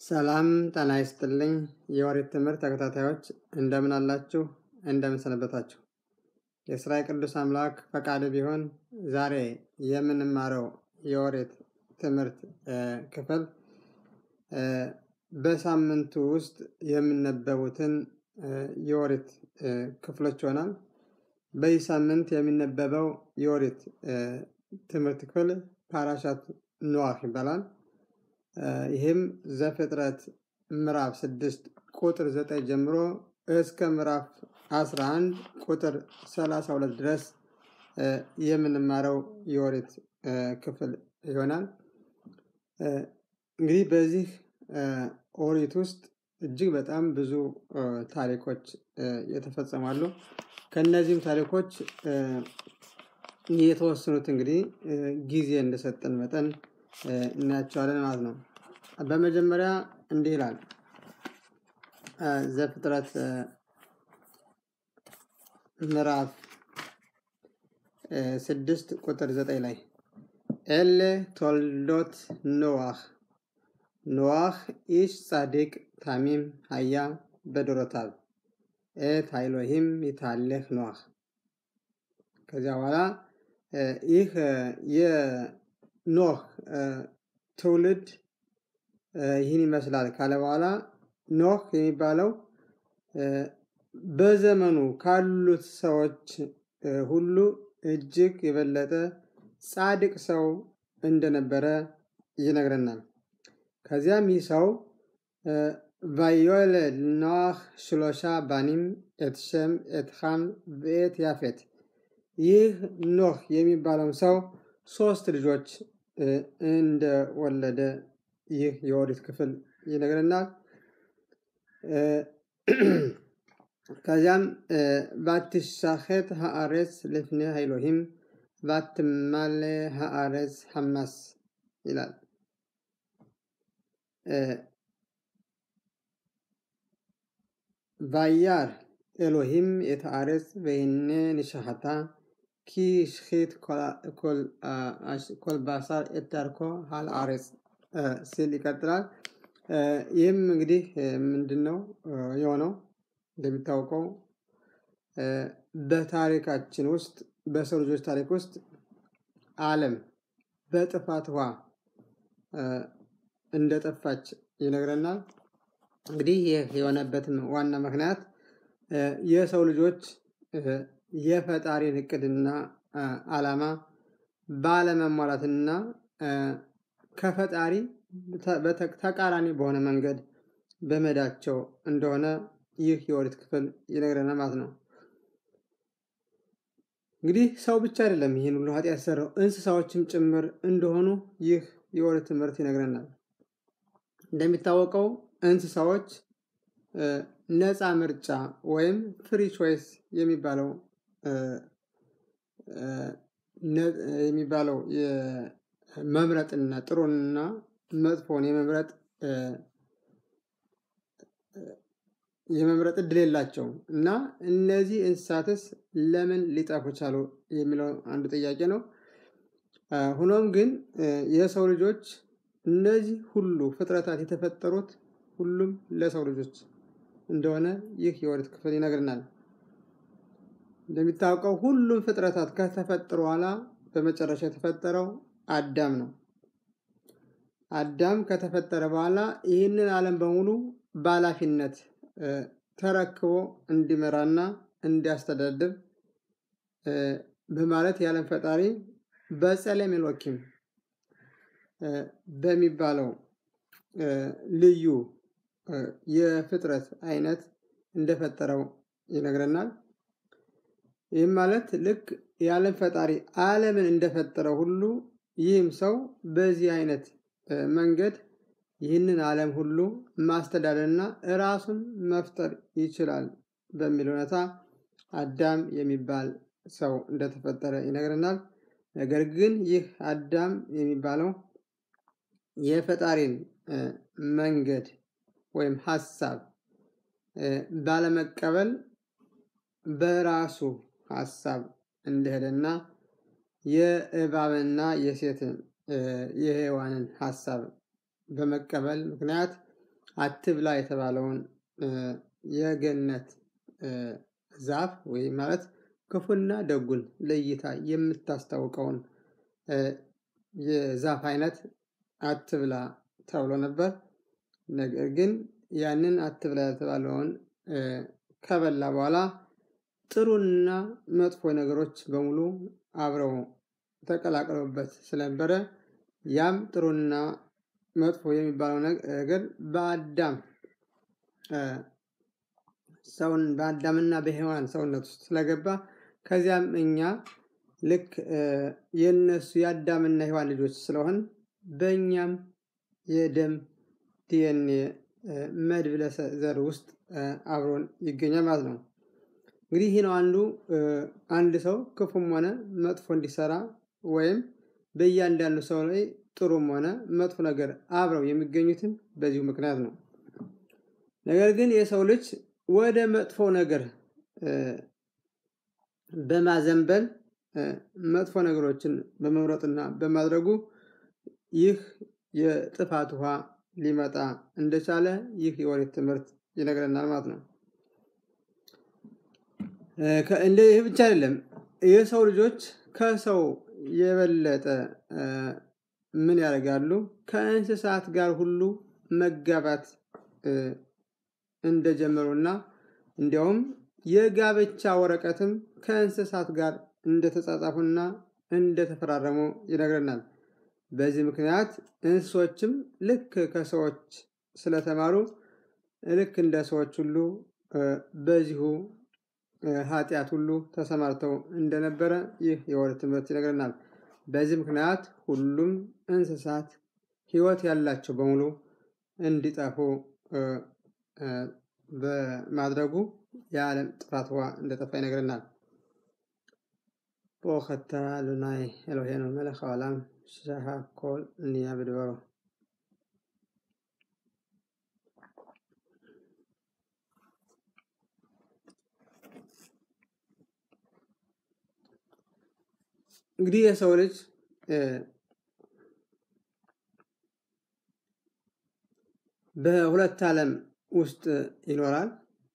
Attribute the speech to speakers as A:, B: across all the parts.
A: ሰላም ጤና ይስጥልኝ የኦሪት ትምህርት ተከታታዮች እንደምን አላችሁ? እንደምን ሰነበታችሁ? የእስራኤል ቅዱስ አምላክ ፈቃድ ቢሆን ዛሬ የምንማረው የኦሪት ትምህርት ክፍል በሳምንቱ ውስጥ የሚነበቡትን የኦሪት ክፍሎች ይሆናል። በዚህ ሳምንት የሚነበበው የኦሪት ትምህርት ክፍል ፓራሻት ኖዋህ ይባላል። ይህም ዘፍጥረት ምዕራፍ ስድስት ቁጥር ዘጠኝ ጀምሮ እስከ ምዕራፍ 11 ቁጥር 32 ድረስ የምንማረው የኦሪት ክፍል ይሆናል። እንግዲህ በዚህ ኦሪት ውስጥ እጅግ በጣም ብዙ ታሪኮች የተፈጸማሉ። ከእነዚህም ታሪኮች የተወሰኑት እንግዲህ ጊዜ እንደሰጠን መጠን እናያቸዋለን ማለት ነው። በመጀመሪያ እንዲህ ይላል ዘፍጥረት ምዕራፍ ስድስት ቁጥር ዘጠኝ ላይ ኤሌ ቶልዶት ኖዋህ ኖዋህ ኢሽ ጻድቅ ታሚም ሀያ በዶሮታል ኤት ሃይሎሂም ይታሌህ ኖዋህ ከዚያ በኋላ ይህ የኖህ ትውልድ ይህን ይመስላል ካለ በኋላ ኖህ የሚባለው በዘመኑ ካሉት ሰዎች ሁሉ እጅግ የበለጠ ጻድቅ ሰው እንደነበረ ይነግረናል። ከዚያም ይህ ሰው ቫዮለድ ኖህ ሽሎሻ ባኒም ኤትሸም ኤትሃም ቤት ያፌት ይህ ኖህ የሚባለው ሰው ሶስት ልጆች እንደወለደ ይህ የኦሪት ክፍል ይነግረናል። ከዚያም ባትሻኸት ሃአሬስ ልፍኔ ሃይሎሂም ባትማሌ ሃአሬስ ሐማስ ይላል። ቫያር ኤሎሂም የተአሬስ በይኔ ንሻሃታ ኪ ሽኺት ኮልባሳር ኤታርኮ ሃል አሬስ ሲል ይቀጥላል። ይህም እንግዲህ ምንድን ነው የሆነው? እንደሚታወቀው በታሪካችን ውስጥ በሰው ልጆች ታሪክ ውስጥ ዓለም በጥፋት ውሃ እንደጠፋች ይነግረናል። እንግዲህ ይህ የሆነበትም ዋና ምክንያት የሰው ልጆች የፈጣሪን እቅድና ዓላማ ባለመሟላትና ከፈጣሪ ተቃራኒ በሆነ መንገድ በመዳቸው እንደሆነ ይህ የኦሪት ክፍል ይነግረናል ማለት ነው። እንግዲህ ሰው ብቻ አይደለም ይህን ሁሉ ኃጢአት የሰራው እንስሳዎችም ጭምር እንደሆኑ ይህ የኦሪት ትምህርት ይነግረናል። እንደሚታወቀው እንስሳዎች ነፃ ምርጫ ወይም ፍሪ ቾይስ የሚባለው የሚባለው መምረጥና ጥሩንና መጥፎን የመምረጥ የመምረጥ እድል የላቸውም እና እነዚህ እንስሳትስ ለምን ሊጠፉ ቻሉ የሚለው አንዱ ጥያቄ ነው። ሆኖም ግን የሰው ልጆች እነዚህ ሁሉ ፍጥረታት የተፈጠሩት ሁሉም ለሰው ልጆች እንደሆነ ይህ የኦሪት ክፍል ይነግርናል። እንደሚታወቀው ሁሉም ፍጥረታት ከተፈጠሩ በኋላ በመጨረሻ የተፈጠረው አዳም ነው። አዳም ከተፈጠረ በኋላ ይህንን ዓለም በሙሉ በኃላፊነት ተረክቦ እንዲመራና እንዲያስተዳድር በማለት የዓለም ፈጣሪ በጸለም ኤሎኪም በሚባለው ልዩ የፍጥረት አይነት እንደፈጠረው ይነግረናል። ይህም ማለት ልክ የዓለም ፈጣሪ ዓለምን እንደፈጠረው ሁሉ ይህም ሰው በዚህ አይነት መንገድ ይህንን ዓለም ሁሉ ማስተዳደርና ራሱን መፍጠር ይችላል በሚል ሁኔታ አዳም የሚባል ሰው እንደተፈጠረ ይነግረናል። ነገር ግን ይህ አዳም የሚባለው የፈጣሪን መንገድ ወይም ሀሳብ ባለመቀበል በራሱ ሀሳብ እንደሄደና የእባብና የሴትን የሔዋንን ሀሳብ በመቀበል ምክንያት አትብላ የተባለውን የገነት ዛፍ ወይም ማለት ክፉና ደጉን ለይታ የምታስታውቀውን የዛፍ አይነት አትብላ ተብሎ ነበር። ነገር ግን ያንን አትብላ የተባለውን ከበላ በኋላ ጥሩና መጥፎ ነገሮች በሙሉ አብረው ተቀላቅለውበት ስለነበረ ያም ጥሩና መጥፎ የሚባለው ነገር በአዳም ሰውን በአዳምና በሔዋን ሰውነት ውስጥ ስለገባ ከዚያም እኛ ልክ የነሱ የአዳምና ሔዋን ልጆች ስለሆን በእኛም የደም ዲኤንኤ መድብለ ዘር ውስጥ አብሮን ይገኛል ማለት ነው። እንግዲህ ይህ ነው አንዱ አንድ ሰው ክፉም ሆነ መጥፎ እንዲሰራ ወይም በእያንዳንዱ ሰው ላይ ጥሩም ሆነ መጥፎ ነገር አብረው የሚገኙትን በዚሁ ምክንያት ነው። ነገር ግን የሰው ልጅ ወደ መጥፎ ነገር በማዘንበል መጥፎ ነገሮችን በመምረጥና በማድረጉ ይህ የጥፋት ውሃ ሊመጣ እንደቻለ ይህ የኦሪት ትምህርት ይነግረናል ማለት ነው። እንደ ይህ ብቻ አይደለም። የሰው ልጆች ከሰው የበለጠ ምን ያደርጋሉ? ከእንስሳት ጋር ሁሉ መጋባት እንደጀመሩና እንዲያውም የጋብቻ ወረቀትም ከእንስሳት ጋር እንደተጻጻፉና እንደተፈራረሙ ይነግረናል። በዚህ ምክንያት እንስሶችም ልክ ከሰዎች ስለተማሩ ልክ እንደ ሰዎች ሁሉ በዚሁ ኃጢአት ሁሉ ተሰማርተው እንደነበረ ይህ የኦሪት ትምህርት ይነግረናል። በዚህ ምክንያት ሁሉም እንስሳት ሕይወት ያላቸው በሙሉ እንዲጠፉ በማድረጉ የዓለም ጥፋት ውሃ እንደጠፋ ይነግረናል። ברוך אתה אדוני אלוהינו מלך העולם שהכל נהיה בדברו. እንግዲህ የሰው ልጅ በሁለት ዓለም ውስጥ ይኖራል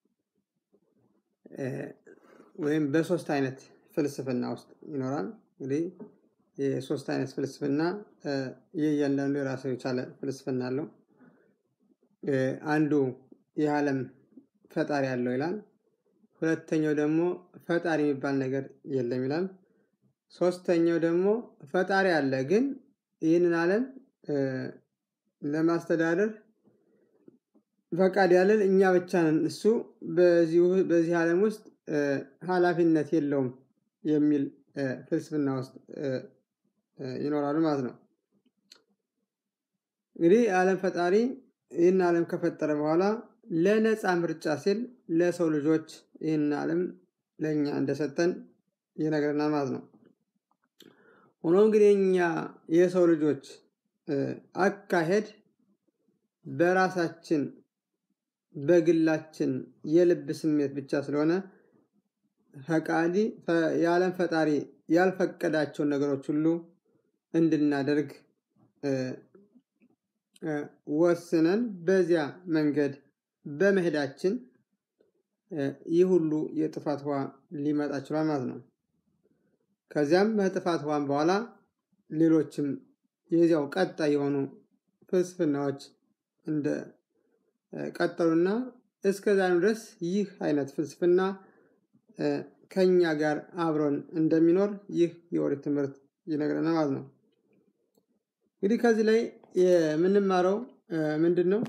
A: ወይም በሶስት አይነት ፍልስፍና ውስጥ ይኖራል። እንግዲህ የሶስት አይነት ፍልስፍና የእያንዳንዱ የራሱ የቻለ ፍልስፍና አለው። አንዱ የዓለም ፈጣሪ አለው ይላል። ሁለተኛው ደግሞ ፈጣሪ የሚባል ነገር የለም ይላል። ሶስተኛው ደግሞ ፈጣሪ አለ፣ ግን ይህንን ዓለም ለማስተዳደር ፈቃድ ያለን እኛ ብቻ ነን፣ እሱ በዚህ ዓለም ውስጥ ኃላፊነት የለውም የሚል ፍልስፍና ውስጥ ይኖራሉ ማለት ነው። እንግዲህ የዓለም ፈጣሪ ይህን ዓለም ከፈጠረ በኋላ ለነፃ ምርጫ ሲል ለሰው ልጆች ይህን ዓለም ለእኛ እንደሰጠን ይነግረናል ማለት ነው። ሆኖም ግን የኛ የሰው ልጆች አካሄድ በራሳችን በግላችን የልብ ስሜት ብቻ ስለሆነ ፈቃዲ የዓለም ፈጣሪ ያልፈቀዳቸውን ነገሮች ሁሉ እንድናደርግ ወስነን በዚያ መንገድ በመሄዳችን ይህ ሁሉ የጥፋት ውሃ ሊመጣ ችሏል ማለት ነው። ከዚያም በጥፋት ውሃም በኋላ ሌሎችም የዚያው ቀጣይ የሆኑ ፍልስፍናዎች እንደ ቀጠሉና እስከ ዛሬም ድረስ ይህ አይነት ፍልስፍና ከኛ ጋር አብሮን እንደሚኖር ይህ የኦሪት ትምህርት ይነግረናል ማለት ነው። እንግዲህ ከዚህ ላይ የምንማረው ምንድን ነው?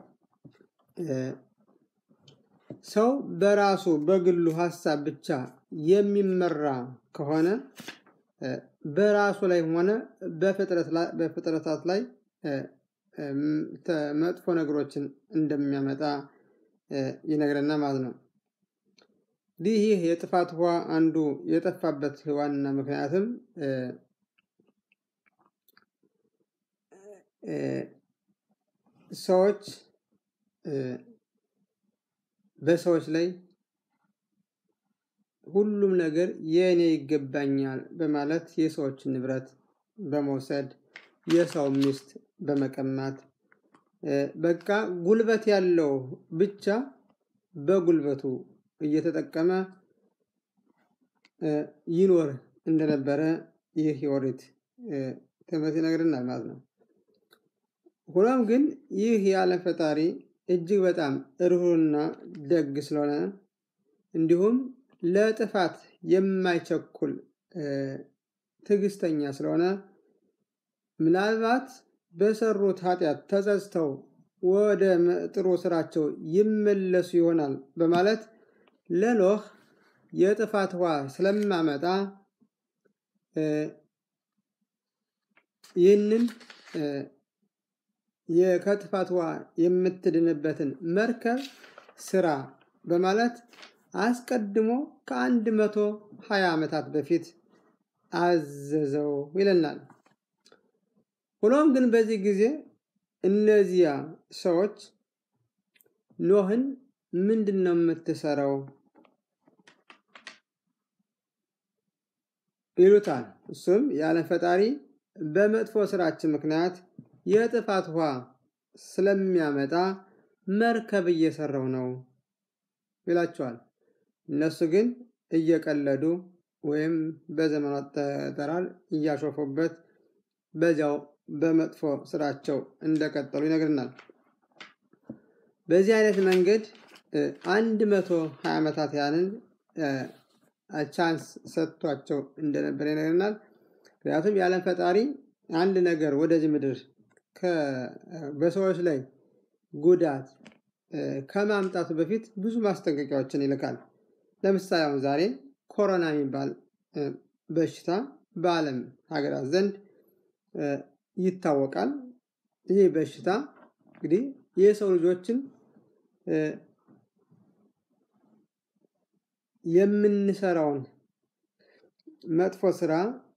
A: ሰው በራሱ በግሉ ሀሳብ ብቻ የሚመራ ከሆነ በራሱ ላይ ሆነ በፍጥረታት ላይ መጥፎ ነገሮችን እንደሚያመጣ ይነግረና ማለት ነው። እንዲህ ይህ የጥፋት ውሃ አንዱ የጠፋበት ዋና ምክንያትም ሰዎች በሰዎች ላይ ሁሉም ነገር የእኔ ይገባኛል በማለት የሰዎችን ንብረት በመውሰድ የሰው ሚስት በመቀማት በቃ ጉልበት ያለው ብቻ በጉልበቱ እየተጠቀመ ይኖር እንደነበረ ይህ የኦሪት ትምህርት ይነግርናል ማለት ነው። ሆኖም ግን ይህ የዓለም ፈጣሪ እጅግ በጣም ርኅሩህና ደግ ስለሆነ እንዲሁም ለጥፋት የማይቸኩል ትዕግስተኛ ስለሆነ ምናልባት በሰሩት ኃጢአት ተጸጽተው ወደ ጥሩ ስራቸው ይመለሱ ይሆናል በማለት ለኖህ የጥፋት ውሃ ስለማመጣ ይህንን ከጥፋት ውሃ የምትድንበትን መርከብ ስራ በማለት አስቀድሞ ከአንድ መቶ ሀያ ዓመታት በፊት አዘዘው ይለናል። ሆኖም ግን በዚህ ጊዜ እነዚያ ሰዎች ኖህን ምንድን ነው የምትሰራው ይሉታል። እሱም የዓለም ፈጣሪ በመጥፎ ስራችን ምክንያት የጥፋት ውሃ ስለሚያመጣ መርከብ እየሰራው ነው ይላቸዋል። እነሱ ግን እየቀለዱ ወይም በዘመኑ አጠራር እያሾፉበት በዚያው በመጥፎ ስራቸው እንደቀጠሉ ይነግርናል። በዚህ አይነት መንገድ አንድ መቶ ሀያ ዓመታት ያንን ቻንስ ሰጥቷቸው እንደነበረ ይነግርናል። ምክንያቱም የዓለም ፈጣሪ አንድ ነገር ወደዚህ ምድር በሰዎች ላይ ጉዳት ከማምጣቱ በፊት ብዙ ማስጠንቀቂያዎችን ይልካል። ለምሳሌ አሁን ዛሬ ኮሮና የሚባል በሽታ በዓለም ሀገራት ዘንድ ይታወቃል። ይህ በሽታ እንግዲህ የሰው ልጆችን የምንሰራውን መጥፎ ስራ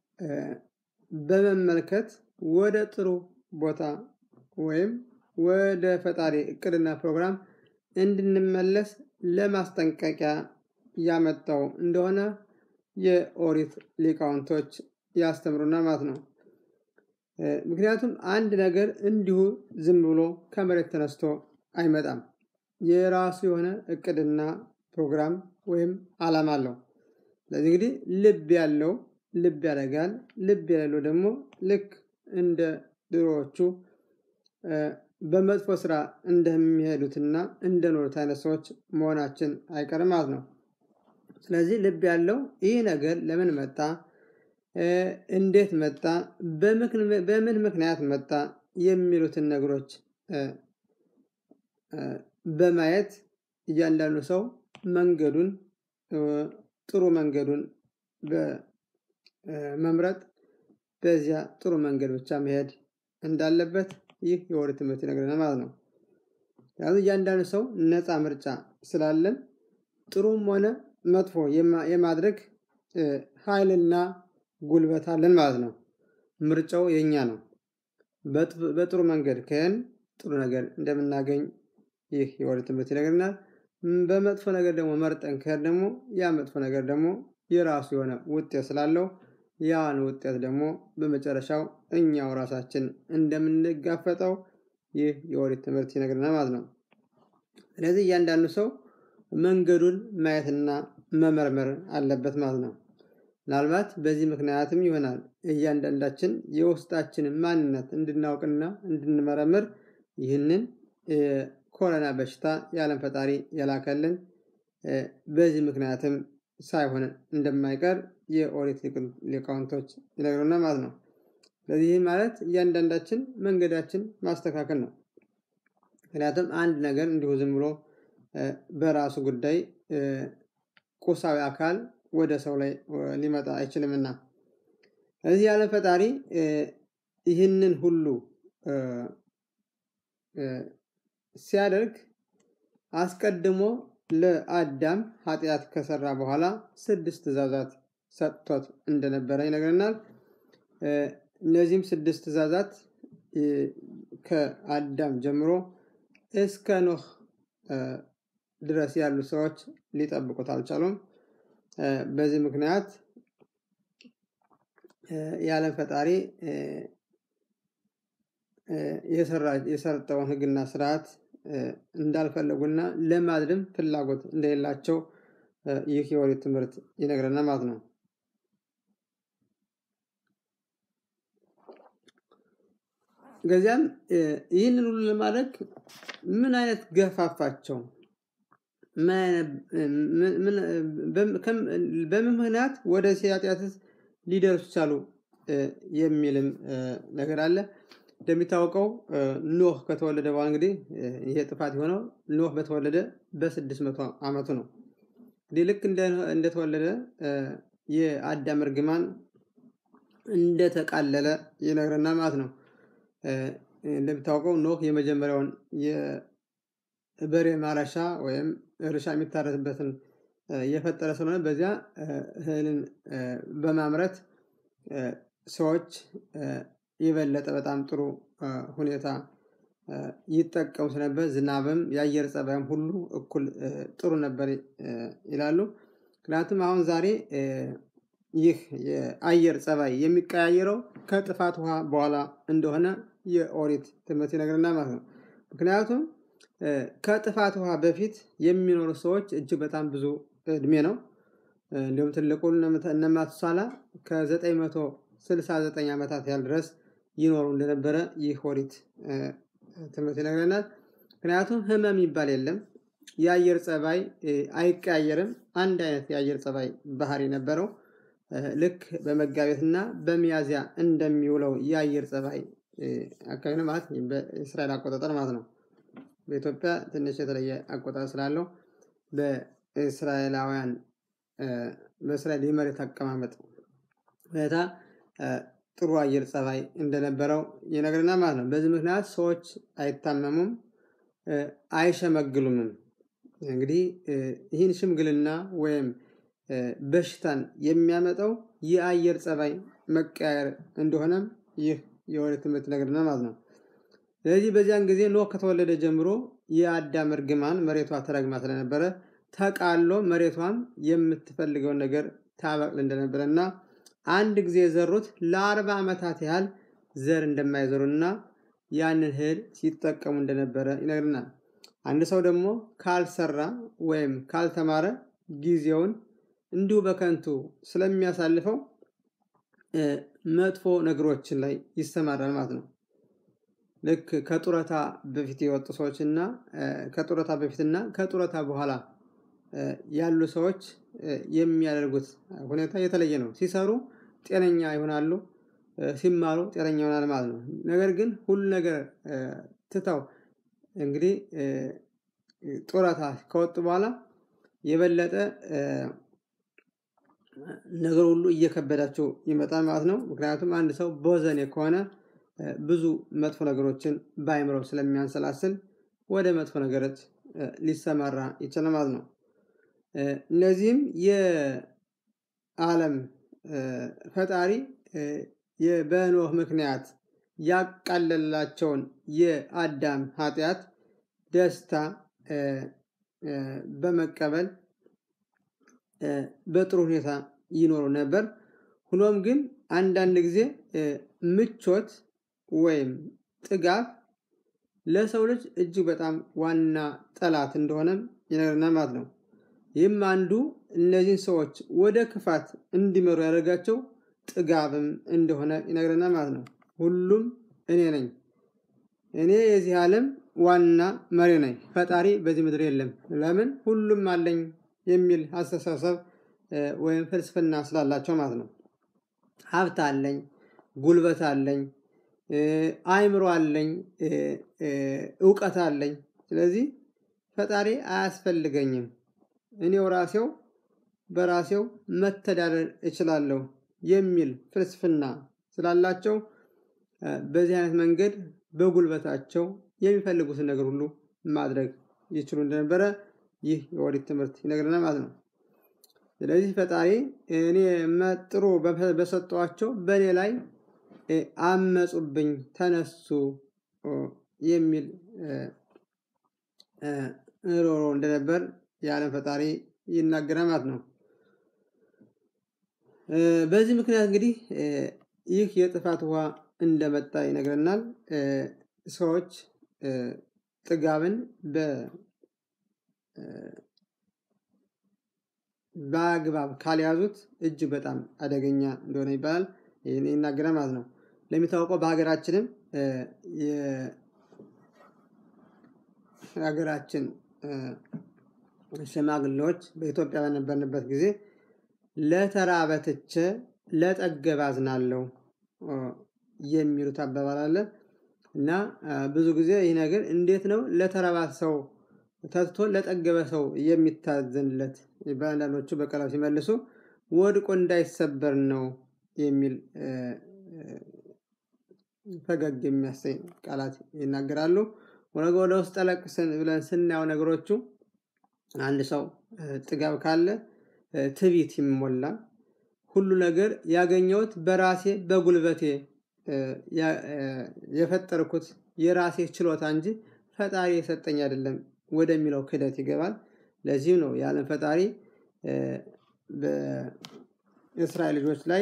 A: በመመልከት ወደ ጥሩ ቦታ ወይም ወደ ፈጣሪ እቅድና ፕሮግራም እንድንመለስ ለማስጠንቀቂያ ያመጣው እንደሆነ የኦሪት ሊቃውንቶች ያስተምሩናል ማለት ነው። ምክንያቱም አንድ ነገር እንዲሁ ዝም ብሎ ከመሬት ተነስቶ አይመጣም። የራሱ የሆነ እቅድና ፕሮግራም ወይም ዓላማ አለው። ስለዚህ እንግዲህ ልብ ያለው ልብ ያደርጋል፣ ልብ የሌለው ደግሞ ልክ እንደ ድሮዎቹ በመጥፎ ስራ እንደሚሄዱትና እንደኖሩት አይነት ሰዎች መሆናችን አይቀርም ማለት ነው። ስለዚህ ልብ ያለው ይህ ነገር ለምን መጣ፣ እንዴት መጣ፣ በምን ምክንያት መጣ የሚሉትን ነገሮች በማየት እያንዳንዱ ሰው መንገዱን ጥሩ መንገዱን በመምረጥ በዚያ ጥሩ መንገድ ብቻ መሄድ እንዳለበት ይህ የኦሪት ትምህርት ይነግረናል ማለት ነው። ምክንያቱም እያንዳንዱ ሰው ነፃ ምርጫ ስላለን ጥሩም ሆነ መጥፎ የማድረግ ኃይልና ጉልበት አለን ማለት ነው። ምርጫው የኛ ነው። በጥሩ መንገድ ከሄን ጥሩ ነገር እንደምናገኝ ይህ የኦሪት ትምህርት ይነግረናል። በመጥፎ ነገር ደግሞ መርጠን ከሄድ ደግሞ ያ መጥፎ ነገር ደግሞ የራሱ የሆነ ውጤት ስላለው ያን ውጤት ደግሞ በመጨረሻው እኛው ራሳችን እንደምንጋፈጠው ይህ የኦሪት ትምህርት ይነግረናል ማለት ነው። ስለዚህ እያንዳንዱ ሰው መንገዱን ማየትና መመርመር አለበት ማለት ነው። ምናልባት በዚህ ምክንያትም ይሆናል እያንዳንዳችን የውስጣችንን ማንነት እንድናውቅና እንድንመረምር ይህንን ኮሮና በሽታ የዓለም ፈጣሪ የላከልን በዚህ ምክንያትም ሳይሆን እንደማይቀር የኦሪት ሊቃውንቶች ይነግሩናል ማለት ነው። ስለዚህ ይህ ማለት እያንዳንዳችን መንገዳችን ማስተካከል ነው። ምክንያቱም አንድ ነገር እንዲሁ ዝም ብሎ በራሱ ጉዳይ ቁሳዊ አካል ወደ ሰው ላይ ሊመጣ አይችልምና እዚህ የዓለም ፈጣሪ ይህንን ሁሉ ሲያደርግ አስቀድሞ ለአዳም ኃጢአት ከሰራ በኋላ ስድስት ትእዛዛት ሰጥቶት እንደነበረ ይነግረናል። እነዚህም ስድስት ትእዛዛት ከአዳም ጀምሮ እስከ ኖህ ድረስ ያሉ ሰዎች ሊጠብቁት አልቻሉም። በዚህ ምክንያት የዓለም ፈጣሪ የሰጠውን ሕግና ስርዓት እንዳልፈለጉና ለማድረም ፍላጎት እንደሌላቸው ይህ የኦሪት ትምህርት ይነግረናል ማለት ነው። ከዚያም ይህንን ሁሉ ለማድረግ ምን አይነት ገፋፋቸው? በምን ምክንያት ወደ ኃጢአትስ ሊደርሱ ቻሉ? የሚልም ነገር አለ። እንደሚታወቀው ኖህ ከተወለደ በኋላ እንግዲህ ይሄ ጥፋት የሆነው ኖህ በተወለደ በስድስት መቶ ዓመቱ ነው። እንግዲህ ልክ እንደተወለደ የአዳም እርግማን እንደተቃለለ ይነግረናል ማለት ነው። እንደሚታወቀው ኖህ የመጀመሪያውን የበሬ ማረሻ ወይም እርሻ የሚታረስበትን የፈጠረ ስለሆነ በዚያ እህልን በማምረት ሰዎች የበለጠ በጣም ጥሩ ሁኔታ ይጠቀሙ ስለነበር ዝናብም የአየር ጸባይም ሁሉ እኩል ጥሩ ነበር ይላሉ። ምክንያቱም አሁን ዛሬ ይህ የአየር ጸባይ የሚቀያየረው ከጥፋት ውሃ በኋላ እንደሆነ የኦሪት ትምህርት ይነግረናል ማለት ነው። ምክንያቱም ከጥፋት ውሃ በፊት የሚኖሩ ሰዎች እጅግ በጣም ብዙ እድሜ ነው። እንዲሁም ትልቁን እነ ማቱሳላ ከዘጠኝ መቶ ስልሳ ዘጠኝ ዓመታት ያህል ድረስ ይኖሩ እንደነበረ ይህ ኦሪት ትምህርት ይነግረናል። ምክንያቱም ህመም ይባል የለም። የአየር ጸባይ አይቀያየርም። አንድ አይነት የአየር ጸባይ ባህሪ ነበረው። ልክ በመጋቢትና በሚያዚያ እንደሚውለው የአየር ጸባይ አካባቢ ነው ማለት በእስራኤል አቆጣጠር ማለት ነው። በኢትዮጵያ ትንሽ የተለየ አቆጣጠር ስላለው በእስራኤላውያን በእስራኤል የመሬት አቀማመጥ ሁኔታ ጥሩ አየር ጸባይ እንደነበረው ይነግረናል ማለት ነው። በዚህ ምክንያት ሰዎች አይታመሙም፣ አይሸመግሉምም። እንግዲህ ይህን ሽምግልና ወይም በሽታን የሚያመጣው የአየር ጸባይ መቀያየር እንደሆነም ይህ የኦሪት ትምህርት ይነግረናል ማለት ነው። ስለዚህ በዚያን ጊዜ ኖህ ከተወለደ ጀምሮ የአዳም እርግማን መሬቷ ተረግማ ስለነበረ ተቃሎ መሬቷም የምትፈልገውን ነገር ታበቅል እንደነበረ እና አንድ ጊዜ የዘሩት ለአርባ ዓመታት ያህል ዘር እንደማይዘሩና ያንን እህል ሲጠቀሙ እንደነበረ ይነግርናል። አንድ ሰው ደግሞ ካልሰራ ወይም ካልተማረ ጊዜውን እንዲሁ በከንቱ ስለሚያሳልፈው መጥፎ ነገሮችን ላይ ይሰማራል ማለት ነው። ልክ ከጡረታ በፊት የወጡ ሰዎች እና ከጡረታ በፊትና ከጡረታ በኋላ ያሉ ሰዎች የሚያደርጉት ሁኔታ የተለየ ነው። ሲሰሩ ጤነኛ ይሆናሉ፣ ሲማሩ ጤነኛ ይሆናል ማለት ነው። ነገር ግን ሁሉ ነገር ትተው እንግዲህ ጡረታ ከወጡ በኋላ የበለጠ ነገር ሁሉ እየከበዳቸው ይመጣል ማለት ነው። ምክንያቱም አንድ ሰው ቦዘኔ ከሆነ ብዙ መጥፎ ነገሮችን በአይምሮው ስለሚያንሰላስል ወደ መጥፎ ነገሮች ሊሰማራ ይችላል ማለት ነው። እነዚህም የዓለም ፈጣሪ በኖህ ምክንያት ያቃለላቸውን የአዳም ኃጢአት ደስታ በመቀበል በጥሩ ሁኔታ ይኖሩ ነበር። ሆኖም ግን አንዳንድ ጊዜ ምቾት ወይም ጥጋብ ለሰው ልጅ እጅግ በጣም ዋና ጠላት እንደሆነም ይነግረናል ማለት ነው። ይህም አንዱ እነዚህን ሰዎች ወደ ክፋት እንዲመሩ ያደርጋቸው ጥጋብም እንደሆነ ይነግረናል ማለት ነው። ሁሉም እኔ ነኝ፣ እኔ የዚህ ዓለም ዋና መሪ ነኝ፣ ፈጣሪ በዚህ ምድር የለም፣ ለምን ሁሉም አለኝ የሚል አስተሳሰብ ወይም ፍልስፍና ስላላቸው ማለት ነው። ሀብት አለኝ፣ ጉልበት አለኝ፣ አእምሮ አለኝ፣ እውቀት አለኝ፣ ስለዚህ ፈጣሪ አያስፈልገኝም፣ እኔው ራሴው በራሴው መተዳደር እችላለሁ የሚል ፍልስፍና ስላላቸው በዚህ አይነት መንገድ በጉልበታቸው የሚፈልጉትን ነገር ሁሉ ማድረግ ይችሉ እንደነበረ ይህ የኦሪት ትምህርት ይነግረናል ማለት ነው። ስለዚህ ፈጣሪ እኔ ጥሩ በሰጠኋቸው በእኔ ላይ አመፁብኝ፣ ተነሱ የሚል ሮሮ እንደነበር የዓለም ፈጣሪ ይናገራል ማለት ነው። በዚህ ምክንያት እንግዲህ ይህ የጥፋት ውሃ እንደመጣ ይነግረናል። ሰዎች ጥጋብን በአግባብ ካልያዙት እጅግ በጣም አደገኛ እንደሆነ ይባላል ይናገራል ማለት ነው። ለሚታወቀው በሀገራችንም የሀገራችን ሽማግሌዎች በኢትዮጵያ በነበርንበት ጊዜ ለተራበ ትቼ ለጠገበ አዝናለሁ የሚሉት አባባል አለ እና ብዙ ጊዜ ይህ ነገር እንዴት ነው ለተራባ ሰው ተትቶ ለጠገበ ሰው የሚታዘንለት በአንዳንዶቹ በቀላሉ ሲመልሱ ወድቆ እንዳይሰበር ነው የሚል ፈገግ የሚያሰኝ ቃላት ይናገራሉ። ወደ ውስጥ ጠለቅ ብለን ስናየው ነገሮቹ አንድ ሰው ጥጋብ ካለ ትቢት ይሞላል። ሁሉ ነገር ያገኘሁት በራሴ በጉልበቴ የፈጠርኩት የራሴ ችሎታ እንጂ ፈጣሪ የሰጠኝ አይደለም ወደሚለው ክደት ይገባል። ለዚህም ነው የዓለም ፈጣሪ በእስራኤል ልጆች ላይ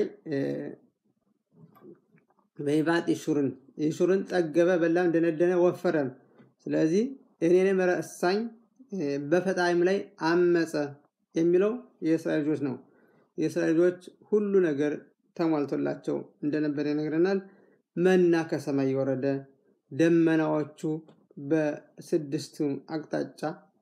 A: በይባጥ ይሹርን ይሹርን ጠገበ፣ በላም፣ ደነደነ፣ ወፈረም። ስለዚህ እኔንም ረሳኝ በፈጣሪም ላይ አመፀ የሚለው የእስራኤል ልጆች ነው። የእስራኤል ልጆች ሁሉ ነገር ተሟልቶላቸው እንደነበረ ይነግረናል። መና ከሰማይ የወረደ ደመናዎቹ በስድስቱ አቅጣጫ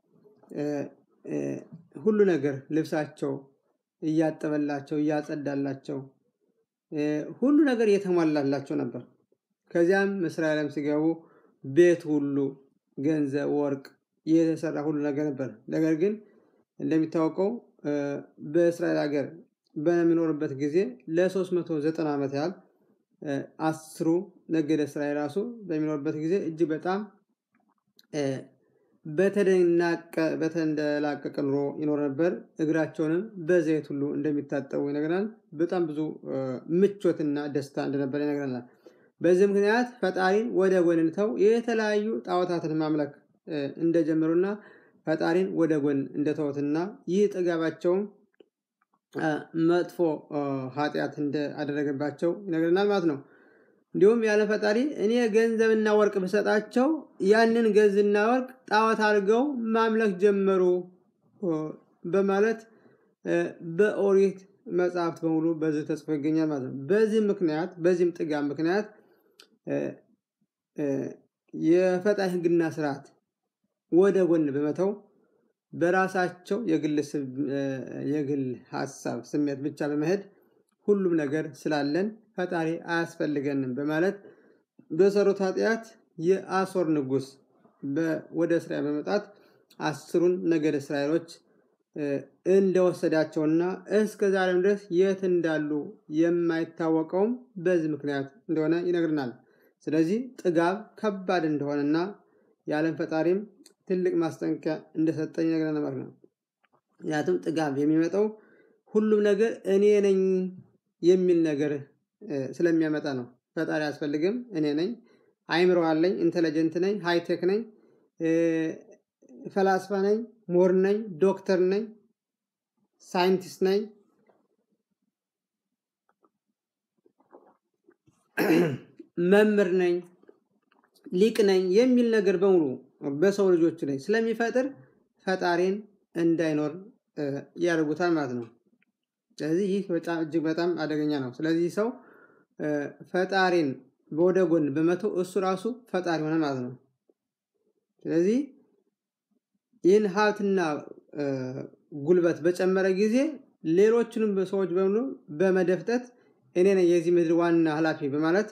A: ሁሉ ነገር ልብሳቸው እያጠበላቸው እያጸዳላቸው ሁሉ ነገር እየተሟላላቸው ነበር። ከዚያም እስራኤልም ሲገቡ ቤት ሁሉ ገንዘብ፣ ወርቅ የተሰራ ሁሉ ነገር ነበር። ነገር ግን እንደሚታወቀው በእስራኤል ሀገር በሚኖርበት ጊዜ ለ390 ዓመት ያህል አስሩ ነገደ እስራኤል ራሱ በሚኖርበት ጊዜ እጅግ በጣም በተንደላቀቀ ኑሮ ይኖር ነበር። እግራቸውንም በዘይት ሁሉ እንደሚታጠቡ ይነግረናል። በጣም ብዙ ምቾትና ደስታ እንደነበረ ይነግረናል። በዚህ ምክንያት ፈጣሪን ወደ ጎን ትተው የተለያዩ ጣዖታትን ማምለክ እንደጀመሩና ፈጣሪን ወደ ጎን እንደተውትና ይህ ጥጋባቸውም መጥፎ ኃጢአት እንዳደረገባቸው ይነግረናል ማለት ነው። እንዲሁም ያለ ፈጣሪ እኔ ገንዘብና ወርቅ ብሰጣቸው ያንን ገንዘብና ወርቅ ጣዖት አድርገው ማምለክ ጀመሩ በማለት በኦሪት መጽሐፍት በሙሉ በዚህ ተጽፎ ይገኛል ማለት ነው። በዚህ ምክንያት በዚህም ጥጋብ ምክንያት የፈጣሪ ሕግና ስርዓት ወደ ጎን በመተው በራሳቸው የግል ሀሳብ ስሜት ብቻ በመሄድ ሁሉም ነገር ስላለን ፈጣሪ አያስፈልገንም በማለት በሰሩት ኃጢአት የአሶር ንጉስ ወደ እስራኤል በመጣት አስሩን ነገደ እስራኤሎች እንደወሰዳቸውና እስከ ዛሬም ድረስ የት እንዳሉ የማይታወቀውም በዚህ ምክንያት እንደሆነ ይነግርናል። ስለዚህ ጥጋብ ከባድ እንደሆነና የዓለም ፈጣሪም ትልቅ ማስጠንቀቂያ እንደሰጠኝ ይነግረናል ማለት ነው። ምክንያቱም ጥጋብ የሚመጣው ሁሉም ነገር እኔ ነኝ የሚል ነገር ስለሚያመጣ ነው። ፈጣሪ አያስፈልግም፣ እኔ ነኝ፣ አይምሮ አለኝ፣ ኢንተለጀንት ነኝ፣ ሃይቴክ ነኝ፣ ፈላስፋ ነኝ፣ ሞር ነኝ፣ ዶክተር ነኝ፣ ሳይንቲስት ነኝ፣ መምህር ነኝ፣ ሊቅ ነኝ የሚል ነገር በሙሉ በሰው ልጆች ላይ ስለሚፈጥር ፈጣሪን እንዳይኖር ያደርጉታል ማለት ነው። ስለዚህ ይህ በጣም እጅግ በጣም አደገኛ ነው። ስለዚህ ሰው ፈጣሪን ወደ ጎን በመተው እሱ ራሱ ፈጣሪ ሆነ ማለት ነው። ስለዚህ ይህን ሀብትና ጉልበት በጨመረ ጊዜ ሌሎችንም ሰዎች በሙሉ በመደፍጠት እኔ ነኝ የዚህ ምድር ዋና ኃላፊ በማለት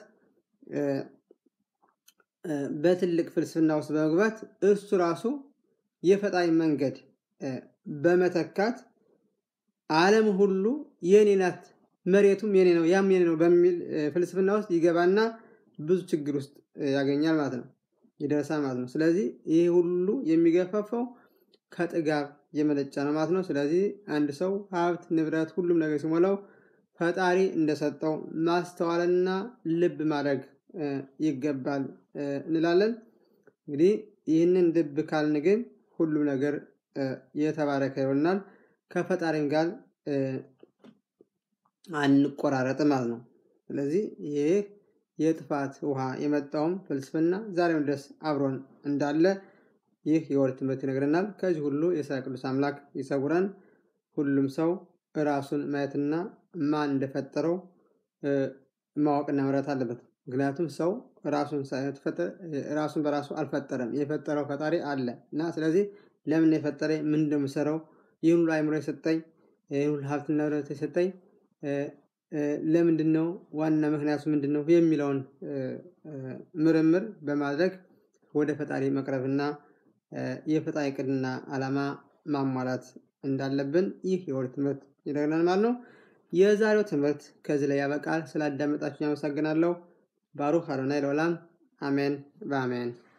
A: በትልቅ ፍልስፍና ውስጥ በመግባት እሱ ራሱ የፈጣሪ መንገድ በመተካት ዓለም ሁሉ የኔ ናት፣ መሬቱም የኔ ነው፣ ያም የኔ ነው በሚል ፍልስፍና ውስጥ ይገባና ብዙ ችግር ውስጥ ያገኛል ማለት ነው፣ ይደርሳል ማለት ነው። ስለዚህ ይህ ሁሉ የሚገፋፋው ከጥጋብ የመነጨ ነው ማለት ነው። ስለዚህ አንድ ሰው ሀብት፣ ንብረት፣ ሁሉም ነገር ሲሞላው ፈጣሪ እንደሰጠው ማስተዋልና ልብ ማድረግ ይገባል እንላለን። እንግዲህ ይህንን ልብ ካልን ግን ሁሉም ነገር የተባረከ ይሆናል። ከፈጣሪም ጋር አንቆራረጥ ማለት ነው። ስለዚህ ይህ የጥፋት ውሃ የመጣውም ፍልስፍና ዛሬም ድረስ አብሮን እንዳለ ይህ የወር ትምህርት ይነግረናል። ከዚህ ሁሉ የእስራኤል ቅዱስ አምላክ ይሰውረን። ሁሉም ሰው ራሱን ማየትና ማን እንደፈጠረው ማወቅና መረት አለበት። ምክንያቱም ሰው ራሱን ራሱን በራሱ አልፈጠረም። የፈጠረው ፈጣሪ አለ እና ስለዚህ ለምን የፈጠረ ምን እንደምሰራው ይህን ሁሉ አይምሮ የሰጠኝ ይህን ሁሉ ሀብትና ንብረት የሰጠኝ ለምንድን ነው ዋና ምክንያቱ ምንድን ነው የሚለውን ምርምር በማድረግ ወደ ፈጣሪ መቅረብና የፈጣሪ ዕቅድና ዓላማ ማሟላት እንዳለብን ይህ የወር ትምህርት ይነግረናል ማለት ነው። የዛሬው ትምህርት ከዚህ ላይ ያበቃል። ስላዳመጣችሁኝ አመሰግናለሁ። ባሩክ አዶናይ ለዓለም አሜን በአሜን